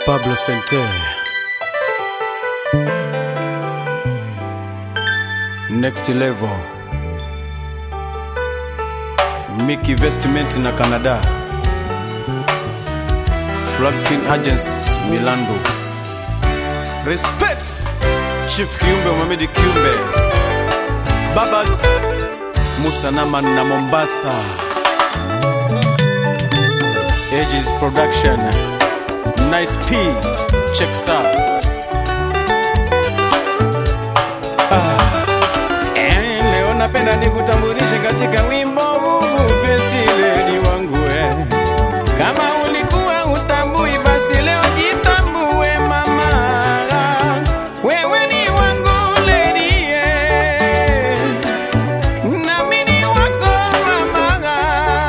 Pablo Sente Next Level Mickey Investment na Canada Flagfin Agents Milando Respect Chief Kiumbe Mohamed Kiumbe Babas Musa Naman na Mombasa Aegis Production Nice P Checks out Eh, leo napenda nikutambulishe katika wimbo huu festiledi wangu eh. Kama ulikuwa utambui basi leo jitambue mama, wewe ni wangu lady eh. nami ni wako mama,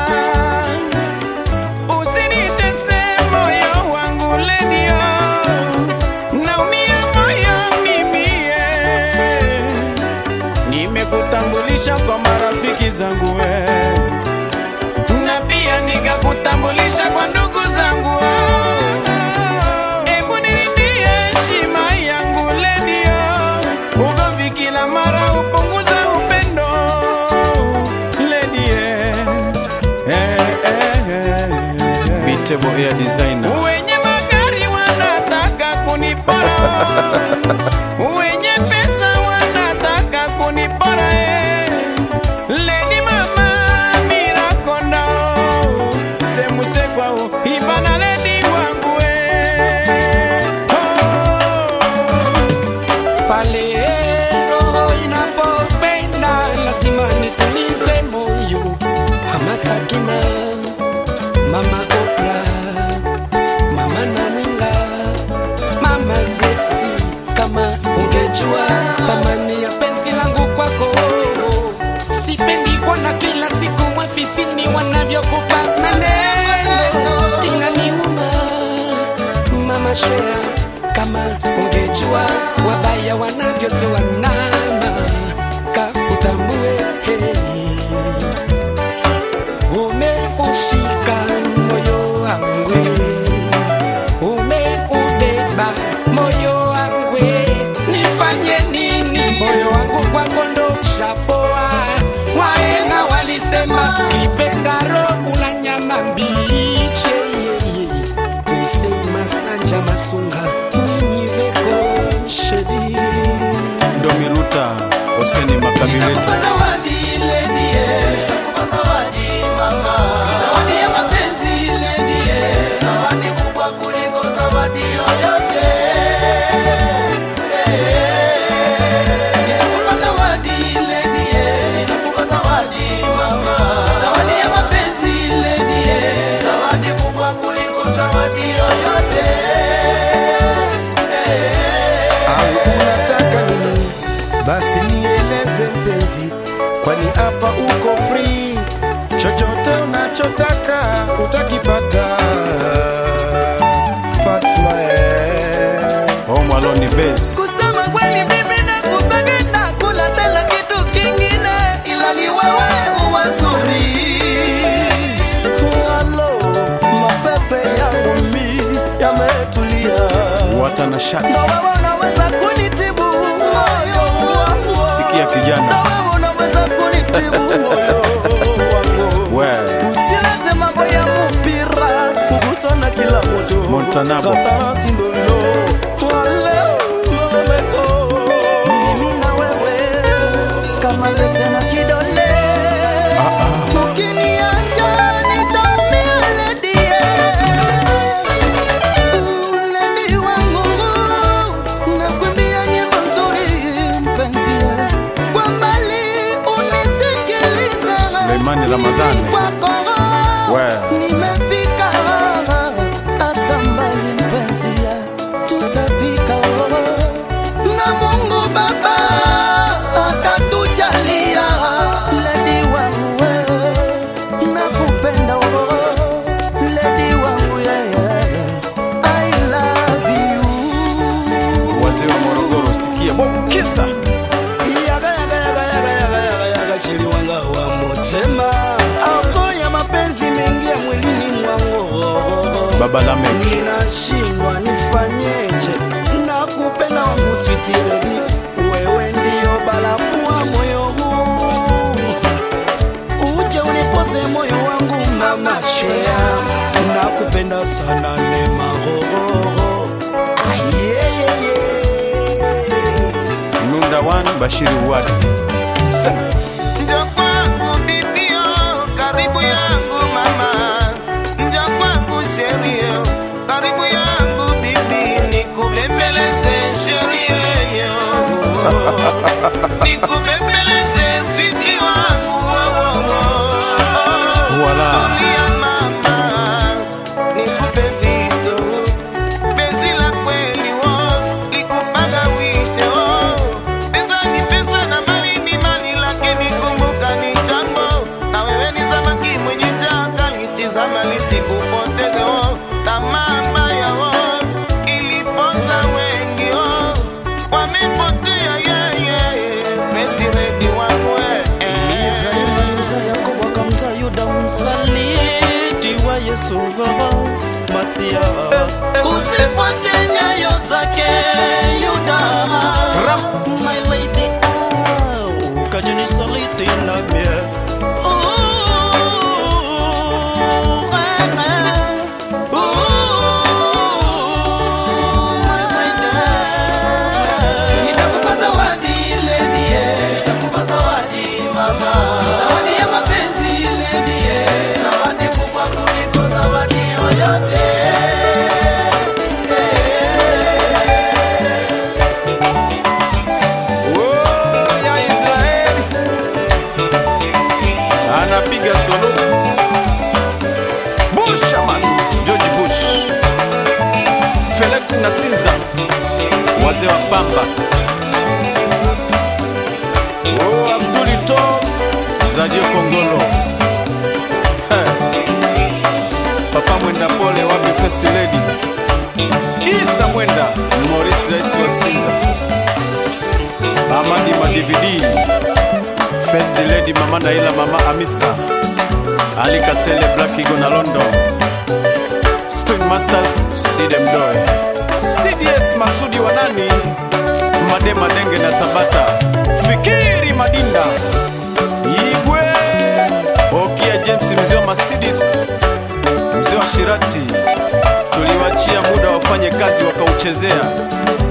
usinitese moyo wangu lady oh. naumia moyo mimi eh. Nimekutambulisha kwa marafiki zangu we, na pia nikakutambulisha kwa ndugu zangu oh. Ebu nilindie heshima yangu ledio, ugomvi kila mara upunguza upendo ledie eh, eh, eh, eh. Bitebo Air Designer wenye magari wanataka kunipora wenye pesa wanataka kunipora eh. Lady mama mirakondo semusekwao ibana ledi wangu eh. oh. pale roho inapopenda lazima nitulize moyo mama sakina mama opra mama naminga mama gresi kama ungejua thamani ya penzi langu kwako sipendi kuona kila siku mwafitini wanavyokupa maneno inaniuma mama shwea kama ungejua wabaya wanavyotoa nama ka utambue hey. umeushika moyo wangu umeubeba moyo wangu nifanye nini moyo wangu kwako ndo ushapoa waenga walisema kipendaro una nyama mbiche usema sanja masunga ninyiveko shedi Domiruta Hoseni Makabileta Nitakupa zawadi lady, eh. Nitakupa zawadi mama. Zawadi ya mapenzi lady, eh. Zawadi kubwa kuliko zawadi yoyote. Eh. Nitakupa zawadi lady, eh. Nitakupa zawadi mama. Zawadi ya mapenzi lady, eh. Zawadi kubwa kuliko zawadi yoyote. au unataka nini? Basi nieleze mpenzi, kwani hapa uko free, chochote unachotaka utakipata. Fatma eh. Home Alone Bass Kusema kweli mimi nakupenda kula tena kitu kingine ila ni wewe uwazuri. Halo, mapepe yangu mi yametulia Watana Shati Na wewe unaweza kunitibu moyo wangu. Sikia Na kijana wewe unaweza kunitibu moyo wangu. we Usilete mambo ya mpira kugusana kila mtu. Montanabo. Katarasi ndolo. Wale mameko. Mimi na wewe kama pete na kidole. Ukiniacha nitaumia lady, eh. Lady wangu, nakuimbia nyimbo nzuri mpenzi, eh. Kwa mbali unisikilize. Suleimani Ramadhani. Mimi kwako We. nimefika hata mbali mpenzi, eh. tutafika na Mungu Baba atatujalia. Lady wangu wewe, nakupenda wewe. Lady wangu yeye, I love you. wazee wa Morogoro sikia Bob Kisa yaga yaga yaga yaga yaga yaga yaga shiri wanga wa motema ako ya mapenzi mengi ya mwilini mwangu baba lamek ninashindwa nifanyeje nakupenda wangu switiredi wewe ndio balakuwa moyo huu uje unipoze moyo wangu mama shea nakupenda sana nemahohoho ayeyeye nunda wan bashiri wadi sema Njo kwangu bibio, karibu yangu mama. Njo kwangu sherio, karibu yangu bibi. Nikubembeleze sherio, nikubembeleze switi wangu. Voila. Tulia mama, nikupe vitu. Penzi la kweli wo, likupagawishe wo. Pesa ni pesa na mali ni mali, lakini kumbuka ni chambo. Na wewe ni samaki mwenye changa, litizama lisikupoteze wo. Tamaa mbaya wo, iliponza wengi wo. Wamepotea yeye, penzi redi wangu eh, eh. Ibrahimu alimzaa Yakobo akamzaa Yuda msaliti wa Yesu baba Masia. Usifuate nyayo zake Yuda, my lady, ah, ukaja nisaliti na mie. Ooh, ah, ah, ooh, my lady. Nitakupa zawadi ile ndiye, nitakupa zawadi mama, zawadi ya mapenzi ile ndiye, zawadi kubwa kuliko zawadi yoyote. Oh, ya Israeli anapiga solo Bushaman George Bush Felix Nasinza wazee wa pamba oh, Abduli To Zadio Kongolo Heh. Papa Mwenda Pole wapi First Lady Isa Mwenda Maurice Rais wa Sinza Amadi Madividi First Lady Mama Naila Mama Amisa Ali Kasele Black Eagle na London Screen Masters Sidem Doe CDS Masudi Wanani Made Madenge na Tabata Fikiri Madinda Igwe Okia James mzee wa Mercedes mzee wa Shirati tuliwachia muda wafanye kazi wakauchezea